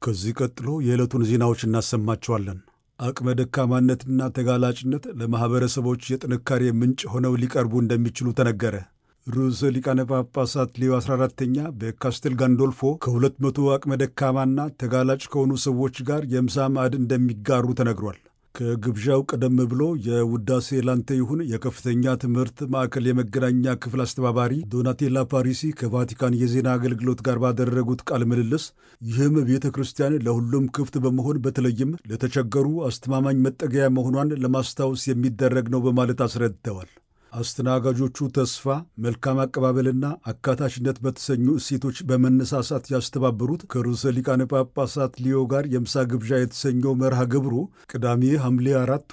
ከዚህ ቀጥሎ የዕለቱን ዜናዎች እናሰማቸዋለን። አቅመ ደካማነትና ተጋላጭነት ለማኅበረሰቦች የጥንካሬ ምንጭ ሆነው ሊቀርቡ እንደሚችሉ ተነገረ። ርዕሰ ሊቃነ ጳጳሳት ሌዮ 14ተኛ በካስቴል ጋንዶልፎ ከሁለት መቶ አቅመ ደካማና ተጋላጭ ከሆኑ ሰዎች ጋር የምሳ ማዕድ እንደሚጋሩ ተነግሯል። ከግብዣው ቀደም ብሎ የውዳሴ ላንተ ይሁን የከፍተኛ ትምህርት ማዕከል የመገናኛ ክፍል አስተባባሪ ዶናቴላ ፓሪሲ ከቫቲካን የዜና አገልግሎት ጋር ባደረጉት ቃለ ምልልስ ይህም ቤተ ክርስቲያን ለሁሉም ክፍት በመሆን በተለይም ለተቸገሩ አስተማማኝ መጠገያ መሆኗን ለማስታወስ የሚደረግ ነው በማለት አስረድተዋል። አስተናጋጆቹ ተስፋ፣ መልካም አቀባበልና አካታችነት በተሰኙ እሴቶች በመነሳሳት ያስተባበሩት ከርዕሰ ሊቃነ ጳጳሳት ሊዮ ጋር የምሳ ግብዣ የተሰኘው መርሃ ግብሩ ቅዳሜ ሐምሌ 4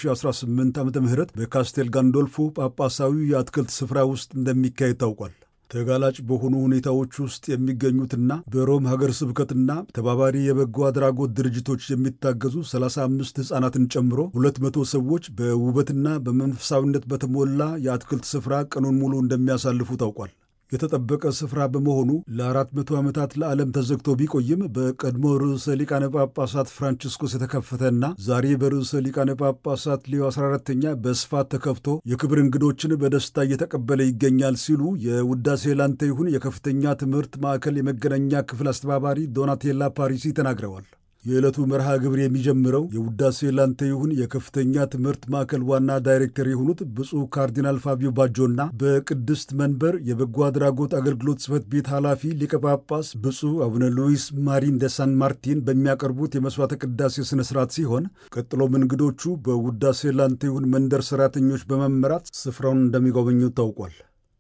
2018 ዓ ም በካስቴል ጋንዶልፎ ጳጳሳዊ የአትክልት ስፍራ ውስጥ እንደሚካሄድ ታውቋል። ተጋላጭ በሆኑ ሁኔታዎች ውስጥ የሚገኙትና በሮም ሀገር ስብከትና ተባባሪ የበጎ አድራጎት ድርጅቶች የሚታገዙ 35 ሕፃናትን ጨምሮ 200 ሰዎች በውበትና በመንፈሳዊነት በተሞላ የአትክልት ስፍራ ቀኑን ሙሉ እንደሚያሳልፉ ታውቋል። የተጠበቀ ስፍራ በመሆኑ ለአራት መቶ ዓመታት ለዓለም ተዘግቶ ቢቆይም በቀድሞ ርዕሰ ሊቃነ ጳጳሳት ፍራንቺስኮስ የተከፈተና ዛሬ በርዕሰ ሊቃነ ጳጳሳት ሌዮ 14ተኛ በስፋት ተከፍቶ የክብር እንግዶችን በደስታ እየተቀበለ ይገኛል ሲሉ የውዳሴ ላንተ ይሁን የከፍተኛ ትምህርት ማዕከል የመገናኛ ክፍል አስተባባሪ ዶናቴላ ፓሪሲ ተናግረዋል። የዕለቱ መርሃ ግብር የሚጀምረው የውዳሴ ላንተ ይሁን የከፍተኛ ትምህርት ማዕከል ዋና ዳይሬክተር የሆኑት ብፁዕ ካርዲናል ፋቢዮ ባጆና በቅድስት መንበር የበጎ አድራጎት አገልግሎት ጽሕፈት ቤት ኃላፊ ሊቀ ጳጳስ ብፁዕ አቡነ ሉዊስ ማሪን ደ ሳን ማርቲን በሚያቀርቡት የመሥዋዕተ ቅዳሴ ሥነ ሥርዓት ሲሆን ቀጥሎም እንግዶቹ በውዳሴ ላንተ ይሁን መንደር ሠራተኞች በመመራት ስፍራውን እንደሚጎበኙ ታውቋል።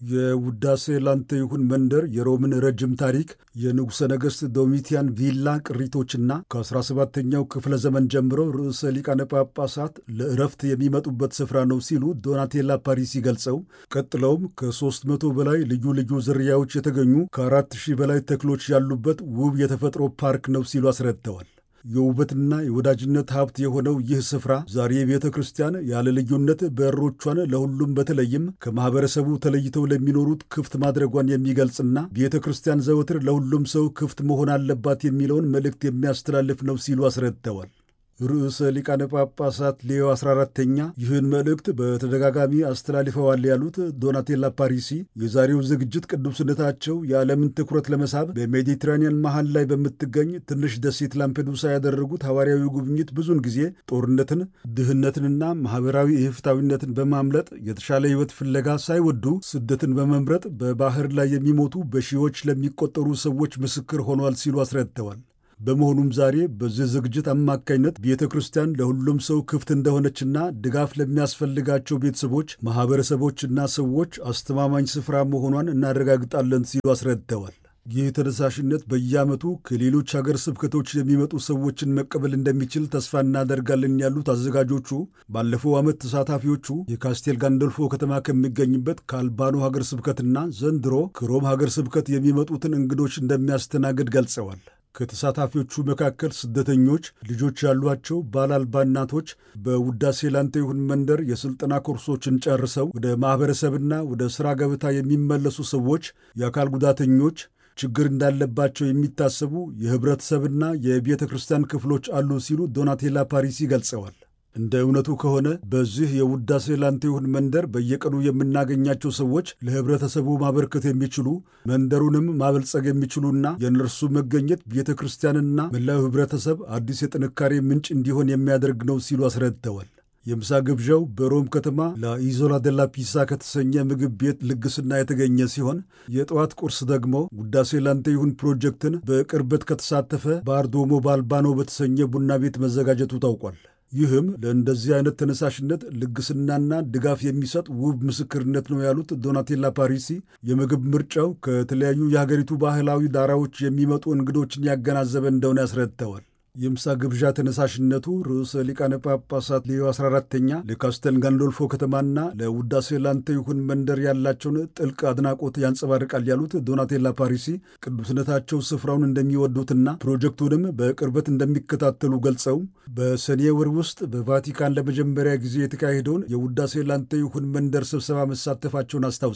የውዳሴ ላንተ ይሁን መንደር የሮምን ረጅም ታሪክ የንጉሠ ነገሥት ዶሚቲያን ቪላ ቅሪቶችና ከ17ኛው ክፍለ ዘመን ጀምሮ ርዕሰ ሊቃነ ጳጳሳት ለእረፍት የሚመጡበት ስፍራ ነው ሲሉ ዶናቴላ ፓሪሲ ገልጸው ቀጥለውም ከ300 በላይ ልዩ ልዩ ዝርያዎች የተገኙ ከ4000 በላይ ተክሎች ያሉበት ውብ የተፈጥሮ ፓርክ ነው ሲሉ አስረድተዋል። የውበትና የወዳጅነት ሀብት የሆነው ይህ ስፍራ ዛሬ ቤተ ክርስቲያን ያለ ልዩነት በሮቿን ለሁሉም በተለይም ከማኅበረሰቡ ተለይተው ለሚኖሩት ክፍት ማድረጓን የሚገልጽና ቤተ ክርስቲያን ዘወትር ለሁሉም ሰው ክፍት መሆን አለባት የሚለውን መልእክት የሚያስተላልፍ ነው ሲሉ አስረድተዋል። ርዕሰ ሊቃነ ጳጳሳት ሌዮ 14ተኛ ይህን መልእክት በተደጋጋሚ አስተላልፈዋል ያሉት ዶናቴላ ፓሪሲ የዛሬው ዝግጅት ቅዱስነታቸው የዓለምን ትኩረት ለመሳብ በሜዲትራኒያን መሃል ላይ በምትገኝ ትንሽ ደሴት ላምፔዱሳ ያደረጉት ሐዋርያዊ ጉብኝት ብዙውን ጊዜ ጦርነትን፣ ድህነትንና ማኅበራዊ ኢፍታዊነትን በማምለጥ የተሻለ ሕይወት ፍለጋ ሳይወዱ ስደትን በመምረጥ በባሕር ላይ የሚሞቱ በሺዎች ለሚቆጠሩ ሰዎች ምስክር ሆኗል ሲሉ አስረድተዋል። በመሆኑም ዛሬ በዚህ ዝግጅት አማካኝነት ቤተ ክርስቲያን ለሁሉም ሰው ክፍት እንደሆነችና ድጋፍ ለሚያስፈልጋቸው ቤተሰቦች፣ ማኅበረሰቦችና ሰዎች አስተማማኝ ስፍራ መሆኗን እናረጋግጣለን ሲሉ አስረድተዋል። ይህ ተነሳሽነት በየዓመቱ ከሌሎች ሀገር ስብከቶች የሚመጡ ሰዎችን መቀበል እንደሚችል ተስፋ እናደርጋለን ያሉት አዘጋጆቹ ባለፈው ዓመት ተሳታፊዎቹ የካስቴል ጋንዶልፎ ከተማ ከሚገኝበት ከአልባኖ ሀገር ስብከትና ዘንድሮ ከሮም ሀገር ስብከት የሚመጡትን እንግዶች እንደሚያስተናግድ ገልጸዋል። ከተሳታፊዎቹ መካከል ስደተኞች፣ ልጆች ያሏቸው ባል አልባ እናቶች በውዳሴ ላንተ ይሁን መንደር የሥልጠና ኮርሶችን ጨርሰው ወደ ማኅበረሰብና ወደ ሥራ ገበታ የሚመለሱ ሰዎች፣ የአካል ጉዳተኞች፣ ችግር እንዳለባቸው የሚታሰቡ የኅብረተሰብና የቤተ ክርስቲያን ክፍሎች አሉ ሲሉ ዶናቴላ ፓሪሲ ገልጸዋል። እንደ እውነቱ ከሆነ በዚህ የውዳሴ ላንተ ይሁን መንደር በየቀኑ የምናገኛቸው ሰዎች ለኅብረተሰቡ ማበርከት የሚችሉ መንደሩንም ማበልጸግ የሚችሉና የእነርሱ መገኘት ቤተ ክርስቲያንና መላው ኅብረተሰብ አዲስ የጥንካሬ ምንጭ እንዲሆን የሚያደርግ ነው ሲሉ አስረድተዋል። የምሳ ግብዣው በሮም ከተማ ላኢዞላ ደላ ፒሳ ከተሰኘ ምግብ ቤት ልግስና የተገኘ ሲሆን የጠዋት ቁርስ ደግሞ ውዳሴ ላንተ ይሁን ፕሮጀክትን በቅርበት ከተሳተፈ ባርዶሞ ባልባኖ በተሰኘ ቡና ቤት መዘጋጀቱ ታውቋል። ይህም ለእንደዚህ አይነት ተነሳሽነት ልግስናና ድጋፍ የሚሰጥ ውብ ምስክርነት ነው ያሉት ዶናቴላ ፓሪሲ የምግብ ምርጫው ከተለያዩ የሀገሪቱ ባህላዊ ዳራዎች የሚመጡ እንግዶችን ያገናዘበ እንደሆነ ያስረድተዋል። የምሳ ግብዣ ተነሳሽነቱ ርዕሰ ሊቃነ ጳጳሳት ሌዮ 14ተኛ ለካስተል ጋንዶልፎ ከተማና ለውዳሴ ላንተ ይሁን መንደር ያላቸውን ጥልቅ አድናቆት ያንጸባርቃል ያሉት ዶናቴላ ፓሪሲ ቅዱስነታቸው ስፍራውን እንደሚወዱትና ፕሮጀክቱንም በቅርበት እንደሚከታተሉ ገልጸው በሰኔ ወር ውስጥ በቫቲካን ለመጀመሪያ ጊዜ የተካሄደውን የውዳሴ ላንተ ይሁን መንደር ስብሰባ መሳተፋቸውን አስታውሰዋል።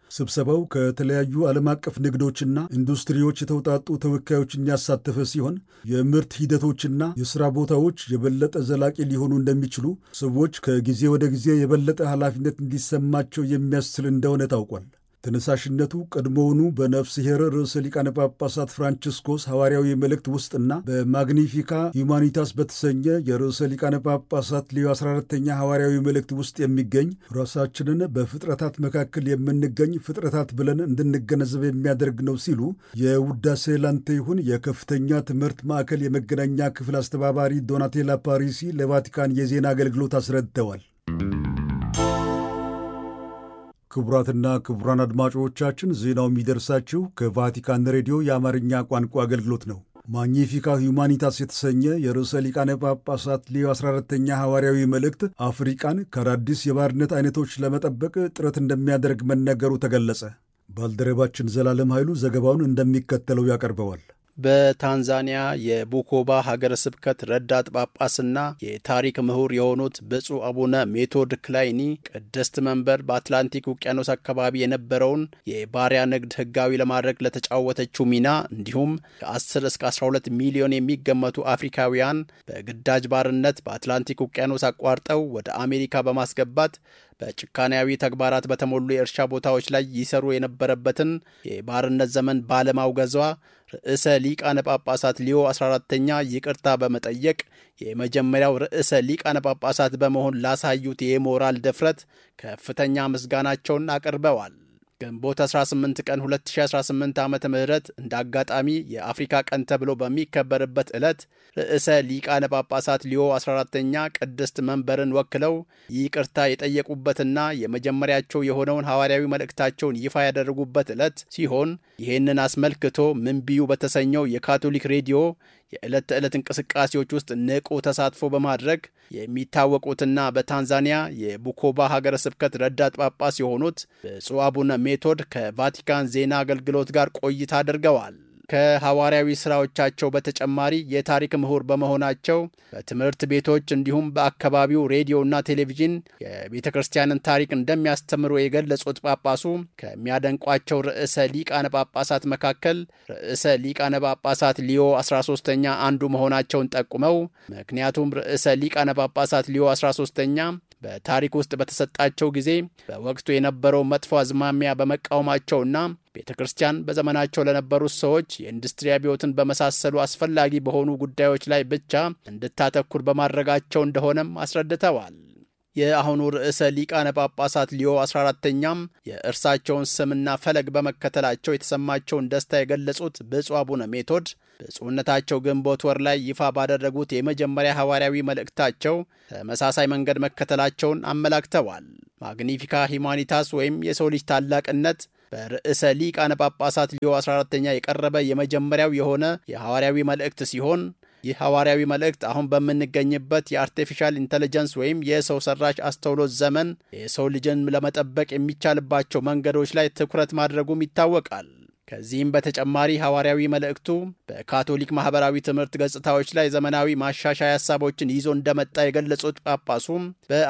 ስብሰባው ከተለያዩ ዓለም አቀፍ ንግዶችና ኢንዱስትሪዎች የተውጣጡ ተወካዮችን ያሳተፈ ሲሆን የምርት ሂደቶችና የሥራ ቦታዎች የበለጠ ዘላቂ ሊሆኑ እንደሚችሉ ሰዎች ከጊዜ ወደ ጊዜ የበለጠ ኃላፊነት እንዲሰማቸው የሚያስችል እንደሆነ ታውቋል። ተነሳሽነቱ ቀድሞውኑ በነፍስሔር ርዕሰ ሊቃነ ጳጳሳት ፍራንቺስኮስ ሐዋርያዊ መልእክት ውስጥና በማግኒፊካ ሁማኒታስ በተሰኘ የርዕሰ ሊቃነ ጳጳሳት ሌዮ 14ተኛ ሐዋርያዊ መልእክት ውስጥ የሚገኝ ራሳችንን በፍጥረታት መካከል የምንገኝ ፍጥረታት ብለን እንድንገነዘብ የሚያደርግ ነው ሲሉ የውዳሴ ላንተ ይሁን የከፍተኛ ትምህርት ማዕከል የመገናኛ ክፍል አስተባባሪ ዶናቴላ ፓሪሲ ለቫቲካን የዜና አገልግሎት አስረድተዋል። ክቡራትና ክቡራን አድማጮቻችን ዜናው የሚደርሳችሁ ከቫቲካን ሬዲዮ የአማርኛ ቋንቋ አገልግሎት ነው። ማግኒፊካ ሁማኒታስ የተሰኘ የርዕሰ ሊቃነ ጳጳሳት ሌዮ 14ተኛ ሐዋርያዊ መልእክት አፍሪቃን ከአዳዲስ የባርነት አይነቶች ለመጠበቅ ጥረት እንደሚያደርግ መነገሩ ተገለጸ። ባልደረባችን ዘላለም ኃይሉ ዘገባውን እንደሚከተለው ያቀርበዋል። በታንዛኒያ የቡኮባ ሀገረ ስብከት ረዳት ጳጳስና የታሪክ ምሁር የሆኑት ብፁዕ አቡነ ሜቶድ ክላይኒ ቅድስት መንበር በአትላንቲክ ውቅያኖስ አካባቢ የነበረውን የባሪያ ንግድ ሕጋዊ ለማድረግ ለተጫወተችው ሚና እንዲሁም ከ10 እስከ 12 ሚሊዮን የሚገመቱ አፍሪካውያን በግዳጅ ባርነት በአትላንቲክ ውቅያኖስ አቋርጠው ወደ አሜሪካ በማስገባት በጭካኔያዊ ተግባራት በተሞሉ የእርሻ ቦታዎች ላይ ይሰሩ የነበረበትን የባርነት ዘመን ባለማውገዟ ርዕሰ ሊቃነ ጳጳሳት ሊዮ 14ተኛ ይቅርታ በመጠየቅ የመጀመሪያው ርዕሰ ሊቃነ ጳጳሳት በመሆን ላሳዩት የሞራል ድፍረት ከፍተኛ ምስጋናቸውን አቅርበዋል። ግንቦት 18 ቀን 2018 ዓ ም እንደ አጋጣሚ የአፍሪካ ቀን ተብሎ በሚከበርበት ዕለት ርዕሰ ሊቃነ ጳጳሳት ሊዮ 14ተኛ ቅድስት መንበርን ወክለው ይቅርታ የጠየቁበትና የመጀመሪያቸው የሆነውን ሐዋርያዊ መልእክታቸውን ይፋ ያደረጉበት ዕለት ሲሆን ይህንን አስመልክቶ ምንቢዩ በተሰኘው የካቶሊክ ሬዲዮ የዕለት ተዕለት እንቅስቃሴዎች ውስጥ ንቁ ተሳትፎ በማድረግ የሚታወቁትና በታንዛኒያ የቡኮባ ሀገረ ስብከት ረዳት ጳጳስ የሆኑት ብፁዕ አቡነ ሜቶድ ከቫቲካን ዜና አገልግሎት ጋር ቆይታ አድርገዋል። ከሐዋርያዊ ሥራዎቻቸው በተጨማሪ የታሪክ ምሁር በመሆናቸው በትምህርት ቤቶች እንዲሁም በአካባቢው ሬዲዮና ቴሌቪዥን የቤተ ክርስቲያንን ታሪክ እንደሚያስተምሩ የገለጹት ጳጳሱ ከሚያደንቋቸው ርዕሰ ሊቃነ ጳጳሳት መካከል ርዕሰ ሊቃነ ጳጳሳት ሊዮ 13ኛ አንዱ መሆናቸውን ጠቁመው ምክንያቱም ርዕሰ ሊቃነ ጳጳሳት ሊዮ 13ኛ በታሪክ ውስጥ በተሰጣቸው ጊዜ በወቅቱ የነበረው መጥፎ አዝማሚያ በመቃወማቸውና ቤተ ክርስቲያን በዘመናቸው ለነበሩት ሰዎች የኢንዱስትሪ አብዮትን በመሳሰሉ አስፈላጊ በሆኑ ጉዳዮች ላይ ብቻ እንድታተኩር በማድረጋቸው እንደሆነም አስረድተዋል። የአሁኑ ርዕሰ ሊቃነ ጳጳሳት ሊዮ 14ተኛም የእርሳቸውን ስምና ፈለግ በመከተላቸው የተሰማቸውን ደስታ የገለጹት ብፁዕ አቡነ ሜቶድ ብፁዕነታቸው ግንቦት ወር ላይ ይፋ ባደረጉት የመጀመሪያ ሐዋርያዊ መልእክታቸው ተመሳሳይ መንገድ መከተላቸውን አመላክተዋል። ማግኒፊካ ሂማኒታስ ወይም የሰው ልጅ ታላቅነት በርዕሰ ሊቃነ ጳጳሳት ሊዮ 14ተኛ የቀረበ የመጀመሪያው የሆነ የሐዋርያዊ መልእክት ሲሆን ይህ ሐዋርያዊ መልእክት አሁን በምንገኝበት የአርቲፊሻል ኢንቴሊጀንስ ወይም የሰው ሰራሽ አስተውሎት ዘመን የሰው ልጅን ለመጠበቅ የሚቻልባቸው መንገዶች ላይ ትኩረት ማድረጉም ይታወቃል። ከዚህም በተጨማሪ ሐዋርያዊ መልእክቱ በካቶሊክ ማኅበራዊ ትምህርት ገጽታዎች ላይ ዘመናዊ ማሻሻያ ሀሳቦችን ይዞ እንደመጣ የገለጹት ጳጳሱም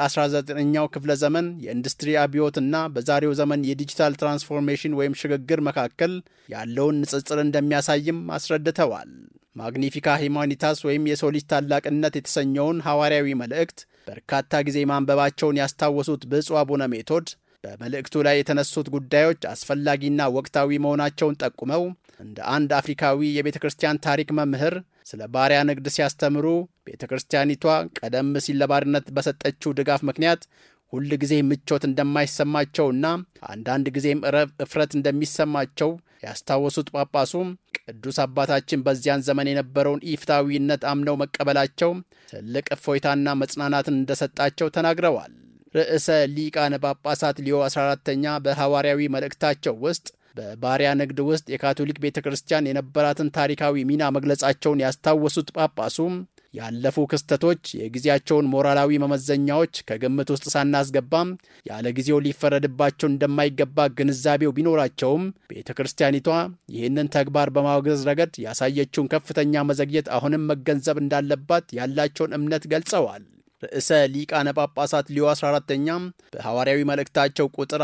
በ19ኛው ክፍለ ዘመን የኢንዱስትሪ አብዮትና በዛሬው ዘመን የዲጂታል ትራንስፎርሜሽን ወይም ሽግግር መካከል ያለውን ንጽጽር እንደሚያሳይም አስረድተዋል። ማግኒፊካ ሂማኒታስ ወይም የሰው ልጅ ታላቅነት የተሰኘውን ሐዋርያዊ መልእክት በርካታ ጊዜ ማንበባቸውን ያስታወሱት ብፁዕ አቡነ ሜቶድ በመልእክቱ ላይ የተነሱት ጉዳዮች አስፈላጊና ወቅታዊ መሆናቸውን ጠቁመው እንደ አንድ አፍሪካዊ የቤተ ክርስቲያን ታሪክ መምህር ስለ ባሪያ ንግድ ሲያስተምሩ ቤተ ክርስቲያኒቷ ቀደም ሲል ለባርነት በሰጠችው ድጋፍ ምክንያት ሁል ጊዜ ምቾት እንደማይሰማቸውና አንዳንድ ጊዜም እፍረት እንደሚሰማቸው ያስታወሱት ጳጳሱም ቅዱስ አባታችን በዚያን ዘመን የነበረውን ኢፍታዊነት አምነው መቀበላቸው ትልቅ እፎይታና መጽናናትን እንደሰጣቸው ተናግረዋል። ርዕሰ ሊቃነ ጳጳሳት ሊዮ 14ተኛ በሐዋርያዊ መልእክታቸው ውስጥ በባሪያ ንግድ ውስጥ የካቶሊክ ቤተ ክርስቲያን የነበራትን ታሪካዊ ሚና መግለጻቸውን ያስታወሱት ጳጳሱም ያለፉ ክስተቶች የጊዜያቸውን ሞራላዊ መመዘኛዎች ከግምት ውስጥ ሳናስገባም ያለ ጊዜው ሊፈረድባቸው እንደማይገባ ግንዛቤው ቢኖራቸውም ቤተ ክርስቲያኒቷ ይህንን ተግባር በማውገዝ ረገድ ያሳየችውን ከፍተኛ መዘግየት አሁንም መገንዘብ እንዳለባት ያላቸውን እምነት ገልጸዋል። ርዕሰ ሊቃነ ጳጳሳት ሊዮ 14ተኛ በሐዋርያዊ መልእክታቸው ቁጥር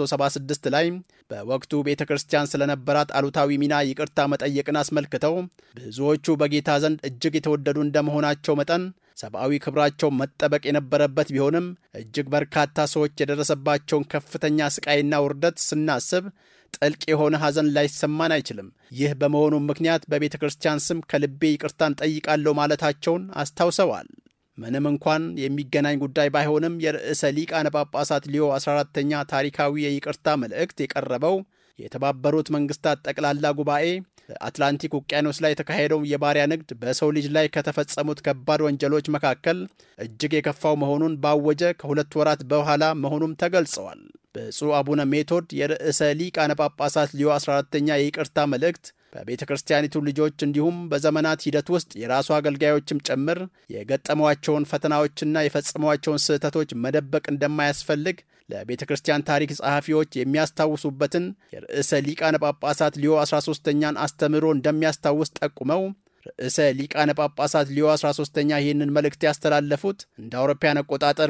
176 ላይ በወቅቱ ቤተ ክርስቲያን ስለነበራት አሉታዊ ሚና ይቅርታ መጠየቅን አስመልክተው ብዙዎቹ በጌታ ዘንድ እጅግ የተወደዱ እንደመሆናቸው መጠን ሰብአዊ ክብራቸው መጠበቅ የነበረበት ቢሆንም እጅግ በርካታ ሰዎች የደረሰባቸውን ከፍተኛ ስቃይና ውርደት ስናስብ ጥልቅ የሆነ ሐዘን ላይሰማን አይችልም። ይህ በመሆኑም ምክንያት በቤተ ክርስቲያን ስም ከልቤ ይቅርታን ጠይቃለሁ ማለታቸውን አስታውሰዋል። ምንም እንኳን የሚገናኝ ጉዳይ ባይሆንም የርዕሰ ሊቃነ ጳጳሳት ሊዮ 14ተኛ ታሪካዊ የይቅርታ መልእክት የቀረበው የተባበሩት መንግስታት ጠቅላላ ጉባኤ በአትላንቲክ ውቅያኖስ ላይ የተካሄደው የባሪያ ንግድ በሰው ልጅ ላይ ከተፈጸሙት ከባድ ወንጀሎች መካከል እጅግ የከፋው መሆኑን ባወጀ ከሁለት ወራት በኋላ መሆኑም ተገልጸዋል። ብፁዕ አቡነ ሜቶድ የርዕሰ ሊቃነ ጳጳሳት ሊዮ 14ተኛ የይቅርታ መልእክት በቤተ ክርስቲያኒቱ ልጆች እንዲሁም በዘመናት ሂደት ውስጥ የራሱ አገልጋዮችም ጭምር የገጠሟቸውን ፈተናዎችና የፈጸሟቸውን ስህተቶች መደበቅ እንደማያስፈልግ ለቤተ ክርስቲያን ታሪክ ጸሐፊዎች የሚያስታውሱበትን የርዕሰ ሊቃነ ጳጳሳት ሊዮ 13ተኛን አስተምህሮ እንደሚያስታውስ ጠቁመው ርዕሰ ሊቃነ ጳጳሳት ሊዮ 13ተኛ ይህንን መልእክት ያስተላለፉት እንደ አውሮፓያን አቆጣጠር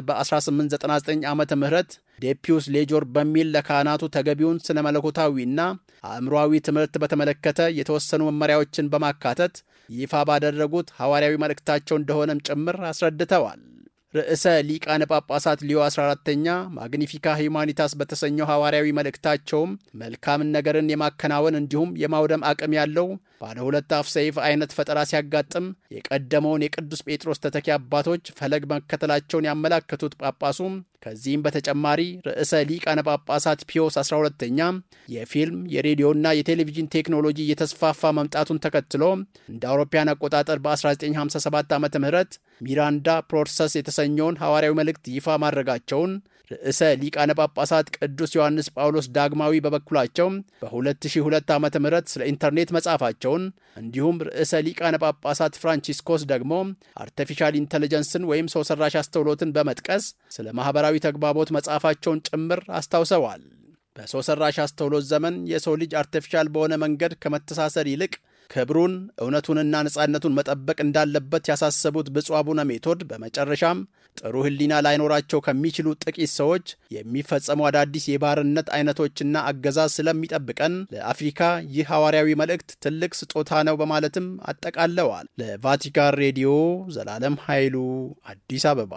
በ1899 ዓመተ ምህረት ዴፒዩስ ሌጆር በሚል ለካህናቱ ተገቢውን ስነ መለኮታዊና አእምሯዊ ትምህርት በተመለከተ የተወሰኑ መመሪያዎችን በማካተት ይፋ ባደረጉት ሐዋርያዊ መልእክታቸው እንደሆነም ጭምር አስረድተዋል። ርዕሰ ሊቃነ ጳጳሳት ሊዮ 14ተኛ ማግኒፊካ ሂዩማኒታስ በተሰኘው ሐዋርያዊ መልእክታቸውም መልካምን ነገርን የማከናወን እንዲሁም የማውደም አቅም ያለው ባለ ሁለት አፍ ሰይፍ አይነት ፈጠራ ሲያጋጥም የቀደመውን የቅዱስ ጴጥሮስ ተተኪ አባቶች ፈለግ መከተላቸውን ያመላከቱት ጳጳሱም ከዚህም በተጨማሪ ርዕሰ ሊቃነ ጳጳሳት ፒዮስ 12ተኛ የፊልም የሬዲዮና የቴሌቪዥን ቴክኖሎጂ እየተስፋፋ መምጣቱን ተከትሎ እንደ አውሮፓያን አቆጣጠር በ1957 ዓ ም ሚራንዳ ፕሮርሰስ የተሰኘውን ሐዋርያዊ መልእክት ይፋ ማድረጋቸውን ርዕሰ ሊቃነ ጳጳሳት ቅዱስ ዮሐንስ ጳውሎስ ዳግማዊ በበኩላቸው በ2002 ዓ ም ስለ ኢንተርኔት መጻፋቸውን እንዲሁም ርዕሰ ሊቃነ ጳጳሳት ፍራንቺስኮስ ደግሞ አርቲፊሻል ኢንቴሊጀንስን ወይም ሰው ሰራሽ አስተውሎትን በመጥቀስ ስለ ማኅበራዊ ተግባቦት መጻፋቸውን ጭምር አስታውሰዋል። በሰው ሰራሽ አስተውሎት ዘመን የሰው ልጅ አርቲፊሻል በሆነ መንገድ ከመተሳሰር ይልቅ ክብሩን እውነቱንና ነጻነቱን መጠበቅ እንዳለበት ያሳሰቡት ብፁዕ አቡነ ሜቶድ በመጨረሻም ጥሩ ሕሊና ላይኖራቸው ከሚችሉ ጥቂት ሰዎች የሚፈጸሙ አዳዲስ የባርነት አይነቶችና አገዛዝ ስለሚጠብቀን ለአፍሪካ ይህ ሐዋርያዊ መልእክት ትልቅ ስጦታ ነው በማለትም አጠቃለዋል። ለቫቲካን ሬዲዮ ዘላለም ኃይሉ አዲስ አበባ።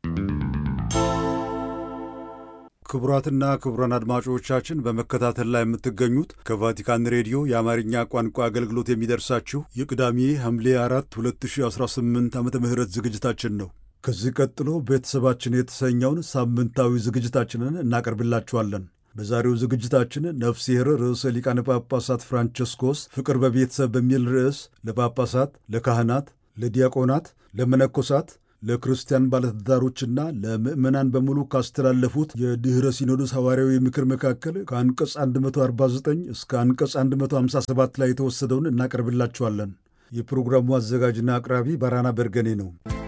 ክቡራትና ክቡራን አድማጮቻችን በመከታተል ላይ የምትገኙት ከቫቲካን ሬዲዮ የአማርኛ ቋንቋ አገልግሎት የሚደርሳችሁ የቅዳሜ ሐምሌ 4 2018 ዓ ም ዝግጅታችን ነው። ከዚህ ቀጥሎ ቤተሰባችን የተሰኘውን ሳምንታዊ ዝግጅታችንን እናቀርብላችኋለን። በዛሬው ዝግጅታችን ነፍስሔር ርዕሰ ሊቃነ ጳጳሳት ፍራንቸስኮስ ፍቅር በቤተሰብ በሚል ርዕስ ለጳጳሳት፣ ለካህናት፣ ለዲያቆናት፣ ለመነኮሳት ለክርስቲያን ባለትዳሮችና ለምዕመናን በሙሉ ካስተላለፉት የድኅረ ሲኖዶስ ሐዋርያዊ ምክር መካከል ከአንቀጽ 149 እስከ አንቀጽ 157 ላይ የተወሰደውን እናቀርብላችኋለን። የፕሮግራሙ አዘጋጅና አቅራቢ ባራና በርገኔ ነው።